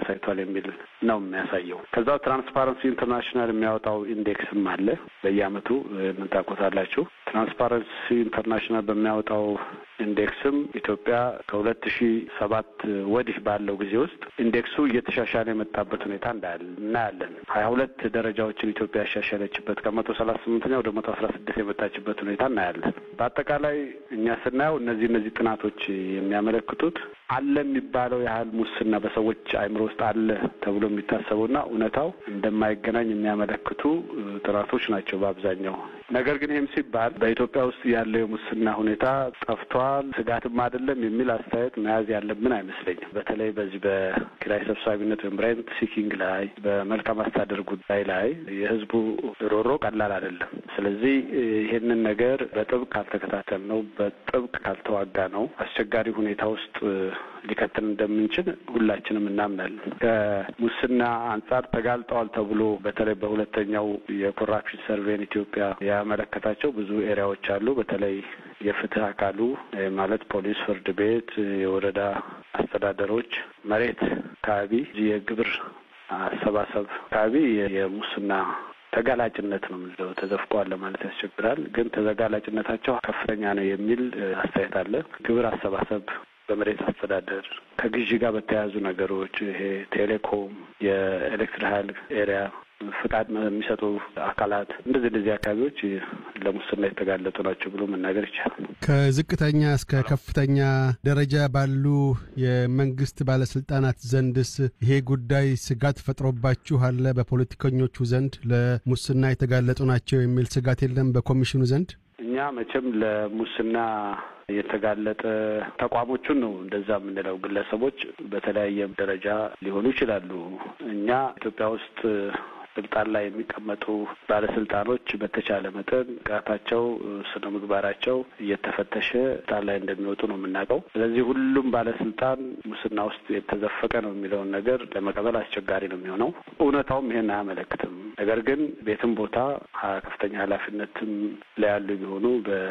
አሳይቷል የሚል ነው የሚያሳየው። ከዛው ትራንስፓረንሲ ኢንተርናሽናል የሚያወጣው ኢንዴክስም አለ በየአመቱ ምን ታውቁታላችሁ። ትራንስፓረንሲ ኢንተርናሽናል በሚያወጣው ኢንዴክስም ኢትዮጵያ ከሁለት ሺ ሰባት ወዲህ ባለው ጊዜ ውስጥ ኢንዴክሱ እየተሻሻለ የመጣበት ሁኔታ እናያለን። ሀያ ሁለት ደረጃዎችን ኢትዮጵያ ያሻሻለችበት ከመቶ ሰላሳ ስምንተኛ ወደ መቶ አስራ ስድስት የመጣችበት ሁኔታ እናያለን። በአጠቃላይ እኛ ስናየው እነዚህ እነዚህ ጥናቶች የሚያመለክቱት አለ የሚባለው ያህል ሙስና በሰዎች አእምሮ ውስጥ አለ ተብሎ የሚታሰበውና እውነታው እንደማይገናኝ የሚያመለክቱ ጥናቶች ናቸው በአብዛኛው። ነገር ግን ይህም ሲባል በኢትዮጵያ ውስጥ ያለው የሙስና ሁኔታ ጠፍቷል፣ ስጋትም አይደለም የሚል አስተያየት መያዝ ያለብን አይመስለኝም። በተለይ በዚህ በኪራይ ሰብሳቢነት ወይም ሬንት ሲኪንግ ላይ፣ በመልካም አስተዳደር ጉዳይ ላይ የህዝቡ ሮሮ ቀላል አይደለም። ስለዚህ ይህንን ነገር በጥብቅ ካልተከታተል ነው በጥብቅ ካልተዋጋ ነው አስቸጋሪ ሁኔታ ውስጥ ሊከተል እንደምንችል ሁላችንም እናምናለን። ከሙስና አንጻር ተጋልጠዋል ተብሎ በተለይ በሁለተኛው የኮራፕሽን ሰርቬን ኢትዮጵያ ያመለከታቸው ብዙ ኤሪያዎች አሉ። በተለይ የፍትህ አካሉ ማለት ፖሊስ፣ ፍርድ ቤት፣ የወረዳ አስተዳደሮች፣ መሬት አካባቢ የግብር አሰባሰብ አካባቢ የሙስና ተጋላጭነት ነው የምንለው። ተዘፍቀዋል ለማለት ያስቸግራል። ግን ተጋላጭነታቸው ከፍተኛ ነው የሚል አስተያየት አለ። ግብር አሰባሰብ በመሬት አስተዳደር ከግዢ ጋር በተያያዙ ነገሮች ይሄ ቴሌኮም፣ የኤሌክትሪክ ኃይል ኤሪያ ፍቃድ የሚሰጡ አካላት እንደዚህ እንደዚህ አካባቢዎች ለሙስና የተጋለጡ ናቸው ብሎ መናገር ይቻላል። ከዝቅተኛ እስከ ከፍተኛ ደረጃ ባሉ የመንግስት ባለስልጣናት ዘንድስ ይሄ ጉዳይ ስጋት ፈጥሮባችሁ አለ? በፖለቲከኞቹ ዘንድ ለሙስና የተጋለጡ ናቸው የሚል ስጋት የለም በኮሚሽኑ ዘንድ? እኛ መቼም ለሙስና የተጋለጠ ተቋሞቹን ነው እንደዛ የምንለው። ግለሰቦች በተለያየ ደረጃ ሊሆኑ ይችላሉ። እኛ ኢትዮጵያ ውስጥ ስልጣን ላይ የሚቀመጡ ባለስልጣኖች በተቻለ መጠን ብቃታቸው፣ ስነ ምግባራቸው እየተፈተሸ ስልጣን ላይ እንደሚወጡ ነው የምናውቀው። ስለዚህ ሁሉም ባለስልጣን ሙስና ውስጥ የተዘፈቀ ነው የሚለውን ነገር ለመቀበል አስቸጋሪ ነው የሚሆነው። እውነታውም ይሄን አያመለክትም። ነገር ግን ቤትም ቦታ ከፍተኛ ኃላፊነትም ላይ ያሉ ቢሆኑ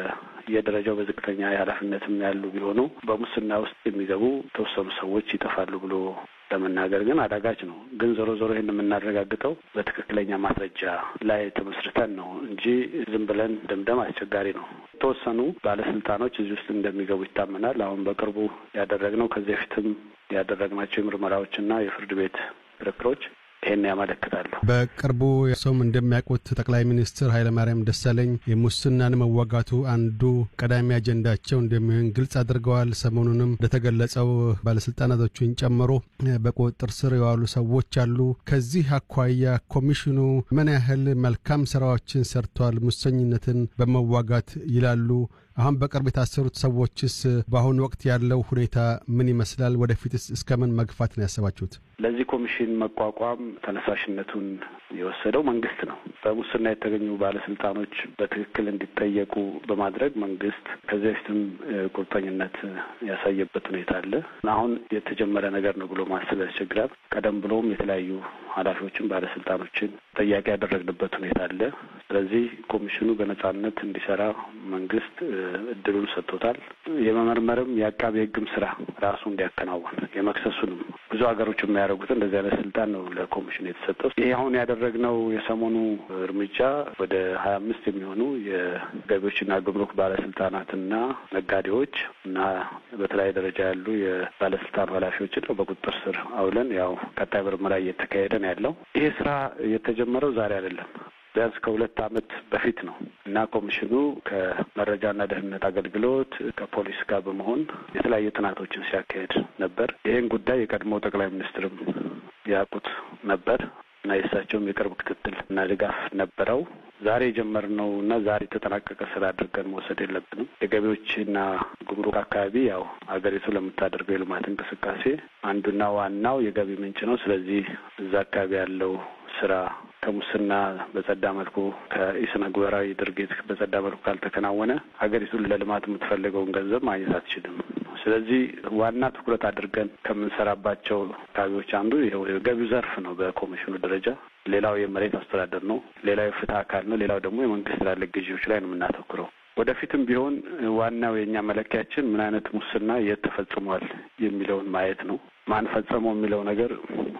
በየደረጃው በዝቅተኛ የኃላፊነትም ያሉ ቢሆኑ በሙስና ውስጥ የሚገቡ የተወሰኑ ሰዎች ይጠፋሉ ብሎ ለመናገር ግን አዳጋች ነው። ግን ዞሮ ዞሮ ይህን የምናረጋግጠው በትክክለኛ ማስረጃ ላይ ተመስርተን ነው እንጂ ዝም ብለን ደምደም አስቸጋሪ ነው። የተወሰኑ ባለስልጣኖች እዚህ ውስጥ እንደሚገቡ ይታመናል። አሁን በቅርቡ ያደረግነው ከዚህ በፊትም ያደረግናቸው የምርመራዎችና የፍርድ ቤት ክርክሮች ይሄን ያመለክታሉ። በቅርቡ ሰውም እንደሚያውቁት ጠቅላይ ሚኒስትር ኃይለማርያም ደሳለኝ የሙስናን መዋጋቱ አንዱ ቀዳሚ አጀንዳቸው እንደሚሆን ግልጽ አድርገዋል። ሰሞኑንም እንደተገለጸው ባለስልጣናቶቹን ጨምሮ በቁጥጥር ስር የዋሉ ሰዎች አሉ። ከዚህ አኳያ ኮሚሽኑ ምን ያህል መልካም ስራዎችን ሰርቷል ሙሰኝነትን በመዋጋት ይላሉ? አሁን በቅርብ የታሰሩት ሰዎችስ በአሁኑ ወቅት ያለው ሁኔታ ምን ይመስላል? ወደፊትስ እስከምን መግፋት ነው ያሰባችሁት? ለዚህ ኮሚሽን መቋቋም ተነሳሽነቱን የወሰደው መንግስት ነው። በሙስና የተገኙ ባለስልጣኖች በትክክል እንዲጠየቁ በማድረግ መንግስት ከዚህ በፊትም ቁርጠኝነት ያሳየበት ሁኔታ አለ። አሁን የተጀመረ ነገር ነው ብሎ ማሰብ ያስቸግራል። ቀደም ብሎም የተለያዩ ኃላፊዎችን ባለስልጣኖችን ጠያቂ ያደረግንበት ሁኔታ አለ። ስለዚህ ኮሚሽኑ በነጻነት እንዲሰራ መንግስት እድሉን ሰጥቶታል። የመመርመርም የአቃቢ ሕግም ስራ ራሱ እንዲያከናውን የመክሰሱንም ብዙ ሀገሮች የሚያደርጉት እንደዚህ አይነት ስልጣን ነው ለኮሚሽኑ የተሰጠው። ይሄ አሁን ያደረግነው የሰሞኑ እርምጃ ወደ ሀያ አምስት የሚሆኑ የገቢዎችና ጉምሩክ ባለስልጣናትና ነጋዴዎች እና በተለያየ ደረጃ ያሉ የባለስልጣኑ ኃላፊዎችን ነው በቁጥጥር ስር አውለን ያው ቀጣይ ምርመራ እየተካሄደ ነው ያለው። ይሄ ስራ የተጀመረው ዛሬ አይደለም። ቢያንስ ከሁለት ዓመት በፊት ነው እና ኮሚሽኑ ከመረጃና ደህንነት አገልግሎት ከፖሊስ ጋር በመሆን የተለያዩ ጥናቶችን ሲያካሄድ ነበር። ይህን ጉዳይ የቀድሞ ጠቅላይ ሚኒስትርም ያውቁት ነበር እና የእሳቸውም የቅርብ ክትትል እና ድጋፍ ነበረው። ዛሬ የጀመርነው እና ዛሬ የተጠናቀቀ ስራ አድርገን መውሰድ የለብንም። የገቢዎችና ጉምሩክ አካባቢ ያው ሀገሪቱ ለምታደርገው የልማት እንቅስቃሴ አንዱና ዋናው የገቢ ምንጭ ነው። ስለዚህ እዛ አካባቢ ያለው ስራ ከሙስና በጸዳ መልኩ ከኢስነ ጉበራዊ ድርጊት በጸዳ መልኩ ካልተከናወነ ሀገሪቱን ለልማት የምትፈልገውን ገንዘብ ማግኘት አትችልም። ስለዚህ ዋና ትኩረት አድርገን ከምንሰራባቸው አካባቢዎች አንዱ የገቢው ዘርፍ ነው በኮሚሽኑ ደረጃ። ሌላው የመሬት አስተዳደር ነው። ሌላው የፍትህ አካል ነው። ሌላው ደግሞ የመንግስት ትላልቅ ግዢዎች ላይ ነው የምናተኩረው። ወደፊትም ቢሆን ዋናው የእኛ መለኪያችን ምን አይነት ሙስና የት ተፈጽሟል የሚለውን ማየት ነው። ማን ፈጸመው የሚለው ነገር